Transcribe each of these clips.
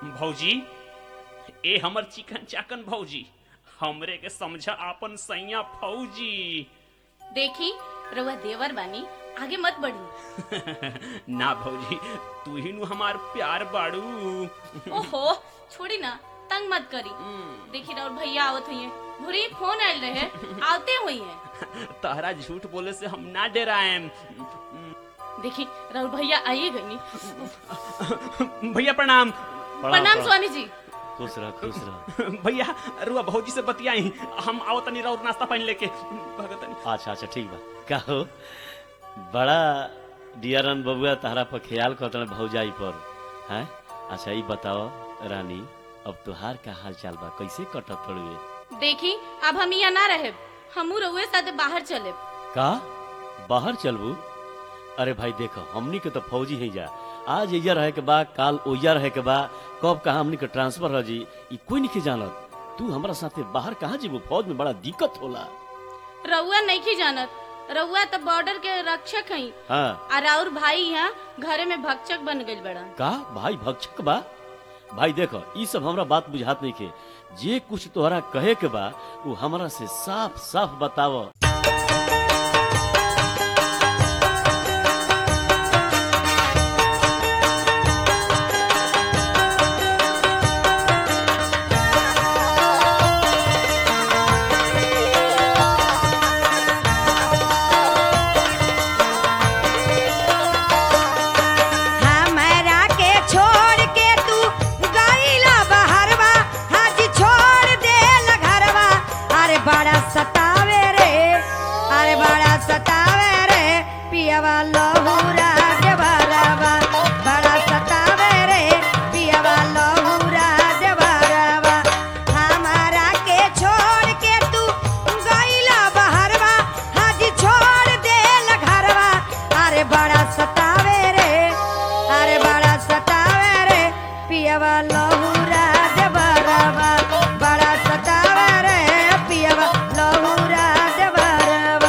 भौजी ए हमर चिकन चाकन भौजी हमरे के समझ आपन सैया फौजी देखी रउआ देवर बानी आगे मत बढ़ी ना भौजी तू ही नु हमार प्यार बाड़ू ओहो छोड़ी ना तंग मत करी देखी राउर भैया आवत हुई भूरी फोन आयल रहे आवते हुई है तहरा झूठ बोले से हम ना डराएम देखी राउर भैया आइए गनी भैया प्रणाम प्रणाम स्वामी जी खुश रह खुश रह भैया रुआ भौजी से बतियाई हम आओ तनी राउर नाश्ता पानी लेके भगतनी अच्छा अच्छा ठीक बा का हो बड़ा डियरन बबुआ तहरा पर ख्याल करतन भौजाई पर हैं अच्छा ई बताओ रानी अब तुहार का हाल चाल बा कैसे कटत तड़ुए देखी अब हम यहाँ ना रहे हमू रउए साथ बाहर चले का बाहर चलबू अरे भाई देखो हमनी के तो फौजी है जा आज एजा रहे के बा काल ओजा रहे के बा कब कहा हमनी के ट्रांसफर हो जी ई कोई नहीं जानत तू हमरा साथे बाहर कहाँ जीबू फौज में बड़ा दिक्कत होला रउआ नहीं की जानत रउआ तो बॉर्डर के रक्षक हई हाँ और और भाई यहाँ घरे में भक्षक बन गइल बड़ा का भाई भक्षक बा भाई देखो ई सब हमरा बात बुझात नहीं के जे कुछ तोहरा कहे के बा वो हमरा से साफ साफ बताव हमरा के छोड़ के तू गईला बहरवा हाज छोड़ देल घरवा अरे बड़ा सतावे रे अरे बड़ा सतावे रे पियवा लहूरा देवरवा बड़ा सतावे रे पियवा लहूरा देवरवा हमरा के छोड़ के तू गईला बहरवा हाज छोड़ देल घरवा अरे बड़ा सतावे रे अरे बड़ा सतावे रे पियवा लहूरा देवरवा बड़ा सतावे रे पियवा लहूरा देवरवा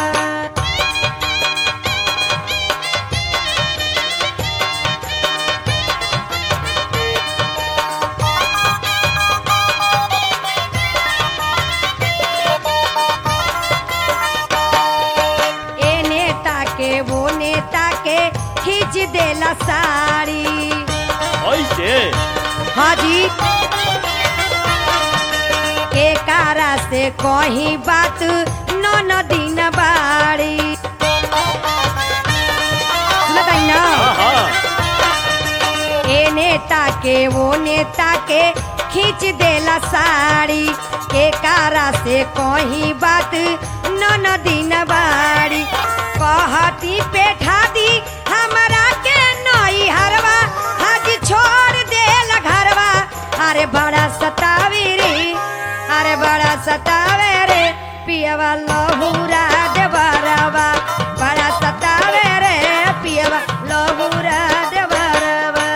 ए नेता के वो नेता के खींच देला साड़ी ऐसे हाजी के कारा से कहीं बात न न दिन बाड़ी बताई ना हाँ हाँ ए नेता के वो नेता के खींच देला साड़ी के कारा से कहीं बात न न दिन बाड़ी कहती पेठा दी हमरा के नई हरवा आज छोड़ देल घरवा अरे बड़ा सतावी रे अरे बड़ा सतावे रे पियवा लहूरा देवरवा बड़ा सतावे रे पियवा लहूरा देवरवा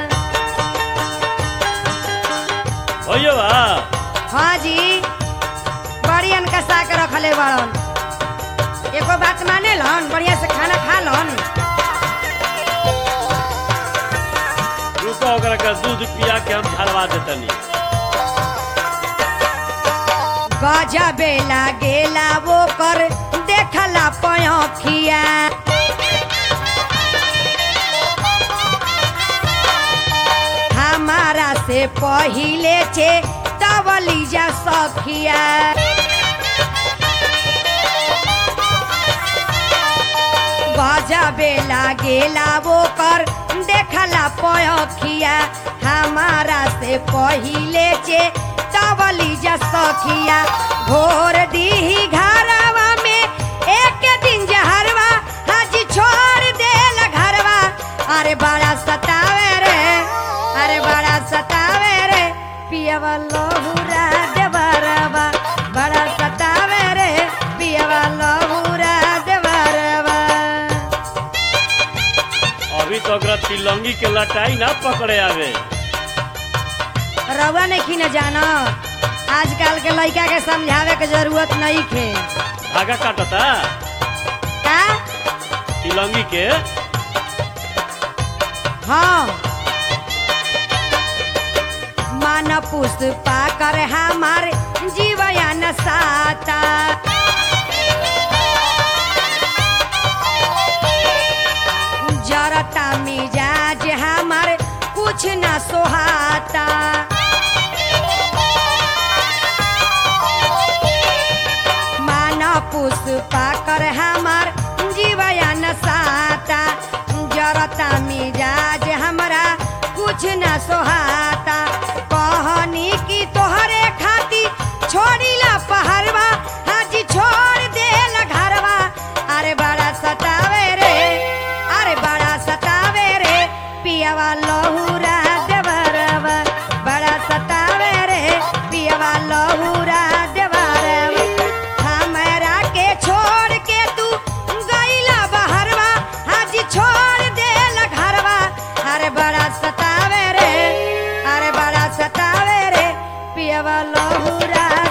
भैया बा हाँ जी बड़ी अनकसा के रखले बड़न एको बात माने लन बढ़िया से खाना खा लन रुको ओकरा का दूध पिया के हम झलवा देतनी गजबे लागेला वो कर देखला पयखिया हमारा से पहिले छे तवली जा सखिया गजबे लागेला वो कर देखला पयखिया हमारा से पहिले चे तवली जा सखिया भोर दीही घरवा में एक दिन जहरवा हाजी छोड़ देल घरवा अरे बड़ा सतावे रे अरे बड़ा सतावे रे पियवा लहूरा देवरवा बड़ा सतावे रे पियवा लहूरा देवरवा अभी तो ओकरा तिलंगी के लटाई ना पकड़े आवे रउआ नहीं न जाना आजकल के लड़का के समझावे के जरूरत नहीं खे धागा काटता का तिलंगी के हाँ मन पुष्पा कर हमार जीवया न साता जरता मिजाज हमार कुछ न सोहाता मान पुष्पा कर हमार जीवया न साता जरता मिजाज हमरा कुछ न सोहाता कहनी की तोहरे खाती छोड़ीला पहरवा हाजी छोड़ देला घरवा अरे बड़ा सतावे रे अरे बड़ा सतावे रे पियावा लहूरा देवरवा बड़ा सतावे रे पियावा लहूरा देवरवा हमरा के छोड़ के तू गईला बहरवा हाजी छोड़ देला घरवा अरे बड़ा सतावे रे अरे बड़ा सतावे रे पियावा लहूरा